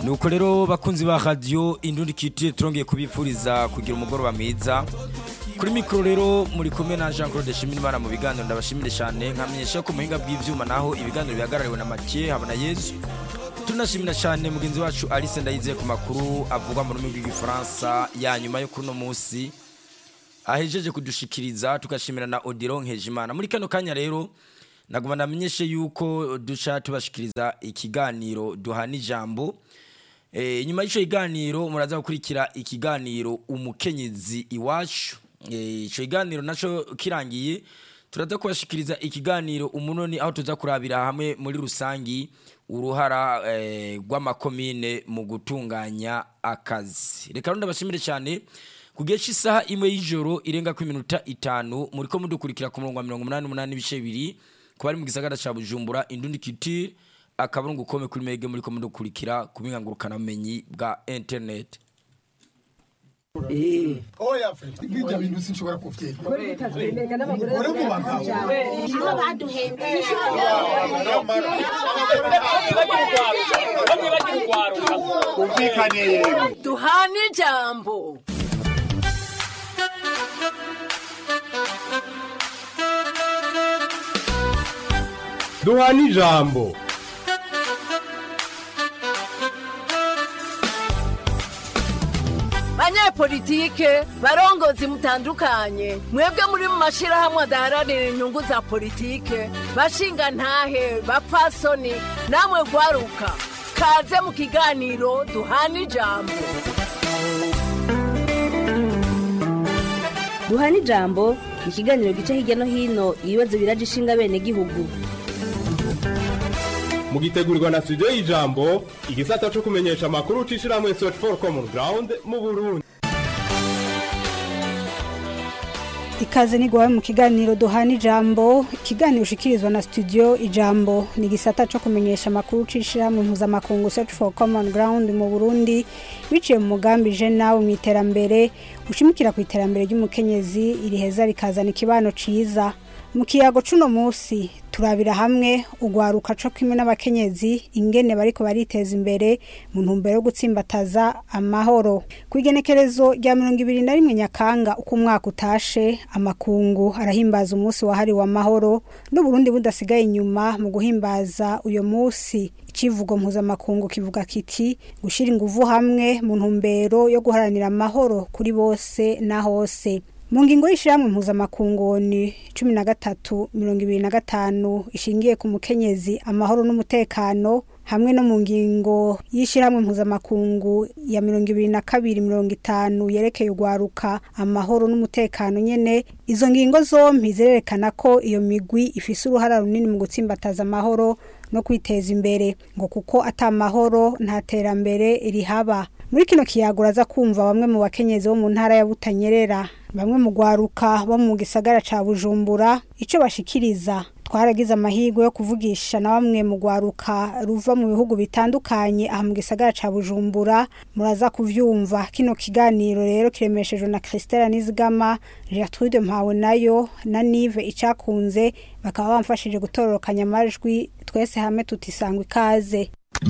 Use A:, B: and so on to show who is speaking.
A: nuko rero bakunzi ba radiyo indundi kitire turongeye kubifuriza kugira umugoroba mwiza kuri mikoro rero muri kumwe na jean claude shimirimana mu biganiro ndabashimire cyane nkamenyesha ko muhinga bw'ibyuma naho ibiganiro bihagarariwe na make habona yezu tunashimira cyane mugenzi wacu alice ndayizeye ku makuru avugwa mu rurimi rw'igifaransa ya nyuma yo kuri uno munsi ahejeje kudushikiriza tugashimira na odiro nkejimana muri kano kanya rero naguma namenyeshe yuko duca tubashikiriza ikiganiro duhana ijambo e, nyuma y'icyo kiganiro muraza gukurikira ikiganiro umukenyezi iwacu e, icyo kiganiro nacyo kirangiye turaza kubashikiriza ikiganiro umunoni aho tuza kurabira hamwe muri rusangi uruhara rw'amakomine mu gutunganya akazi reka rero ndabashimire cyane ku gihe cy'isaha imwe y'ijoro irenga ku minota itanu muri ko mudukurikira ku murongo wa mirongo umunani n'umunani n'ibice bibiri ku bari mu gisagara cya bujumbura indundi kitire akaburungu kome kuri mege muri ko mudukurikira ku bumenyi bwa interineti
B: oya fred nk'ibyo bintu sinshobora kubyemera uri mu bagabo
C: umvikane yewe
D: duhana ijambo
C: duhana ijambo
D: banyepolitike barongozi mutandukanye mwebwe muri mu mashyirahamwe adaharanira inyungu za politike bashinga ntahe bapfasoni namwe gwaruka kaze mu kiganiro duhana ijambo
E: duhana ijambo ni ikiganiro gica hirya no hino ibibazo biraje ishinga bene gihugu
C: mugitegurirwa na studio y'ijambo igisata cyo kumenyesha amakuru c'ishirahamwe search for common ground mu burundi
F: ikaze nigwawe mu kiganiro duhana ijambo ikiganiro ushikirizwa na studio ijambo ni igisata co kumenyesha amakuru c'ishirahamwe mpuzamakungu search for common ground mu burundi biciye mu mugambi je nawe mu iterambere ushimikira ku iterambere ry'umukenyezi iriheza rikazana ikibano ciza mu kiyago cuno musi turabira hamwe ugwaruka co kimwe n'abakenyezi ingene bariko bariteza imbere mu ntumbero yo gutsimbataza amahoro ku igenekerezo rya mirongo ibiri na rimwe nyakanga uko umwaka utashe amakungu arahimbaza umunsi wahariwe amahoro n'uburundi budasigaye inyuma mu guhimbaza uyo musi icivugo mpuzamakungu kivuga kiti gushira inguvu hamwe mu ntumbero yo guharanira amahoro kuri bose na hose mu ngingo y'ishyirahamwe mpuzamakungu ni cumi na gatatu mirongo ibiri na gatanu ishingiye ku mukenyezi amahoro n'umutekano hamwe no mu ngingo y'ishyirahamwe mpuzamakungu ya mirongo ibiri na kabiri mirongo itanu yerekeye urwaruka amahoro n'umutekano nyene izo ngingo zompi zirerekana ko iyo migwi ifise uruhara runini mu gutsimbataza amahoro no kwiteza imbere ngo kuko ata mahoro nta terambere rihaba muri kino kiyago uraza kumva bamwe mu bakenyezi bo mu ntara ya butanyerera bamwe mu gwaruka bo mu gisagara ca bujumbura ico bashikiriza twaragize amahirwe yo kuvugisha na bamwe mu gwaruka ruva mu bihugu bitandukanye aha mu gisagara ca bujumbura muraza kuvyumva kino kiganiro rero kiremeshejwe na christela nizigama gertrude mpawe nayo na nive icakunze bakaba bamfashije gutororokanya amajwi twese hamwe tutisangwa ikaze